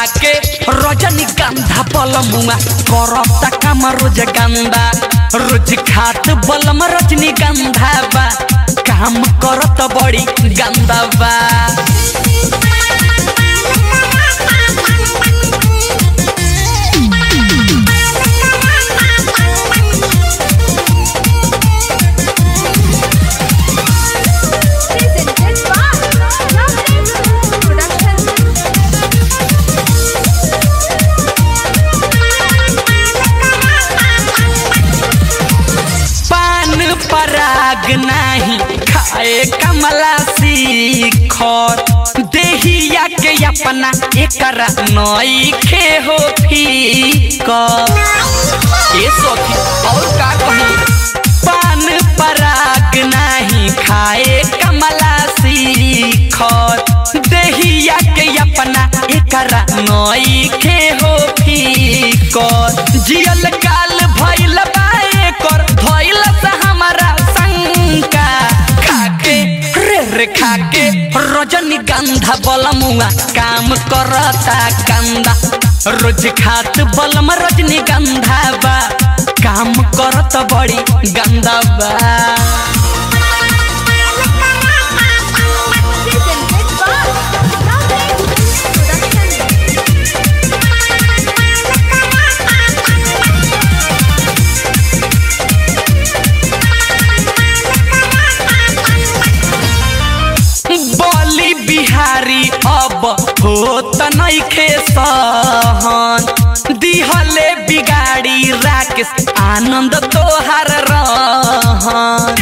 खाके रजनी गंधा बलमुआ करता काम रोज गंदा रोज खात बलम रजनी गंधा बा काम करत बड़ी गंदा बा Presented by Lovely Production. पान पराग नाही खाए कमला सीखर देहिया के अपना एकरा नई खे हो फीकर ए सखी और का कही पान पराग नाही खाए कमला सीखर देहिया के अपना एकरा नई खे हो फीकर जियल काल भइल बा एकर भइल से हमारा शंका खाके रे रे खाके रजनी गंधा बलमुआ काम करता गंदा रोज खात बलम रजनी गंधा बा काम करत बड़ी गंदा बा Presented by Lovely Production. बोली बिहारी अब होत नइखे सहन दिहले बिगाड़ी राकेश आनंद तोहार रहन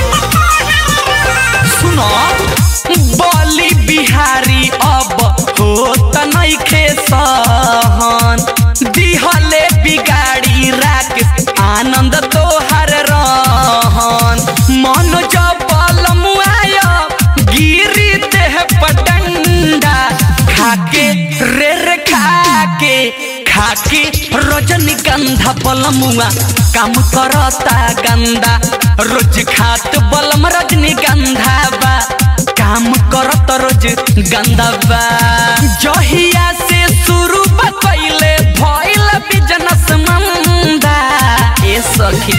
सुनो बोली बिहारी अब होत नइखे सहन दिहले बिगाड़ी राकेश आनंद तोहार रहन मन जबल मुआय गिरी देह पटंडा खाके रे रे खाके खाके रजनी गंधा बलमुआ काम करता गंदा रोज खात बलम रजनी गंधा बा काम करत रोज गंदा बा जहिया से शुरू बा कइले भइल बिजनेस मंदा ए सखी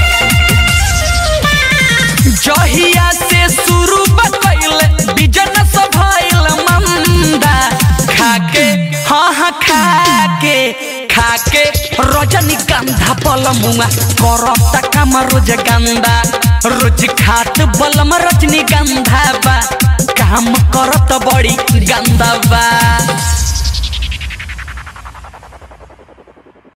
जहिया से शुरू बतैले बिजनेस भइल मंदा खाके हाँ हाँ खाके खाके रजनी गंधा बलमुआ करता काम रोज गंदा रोज खात बलम रजनी गंधा बा काम करत बड़ी गंदा बा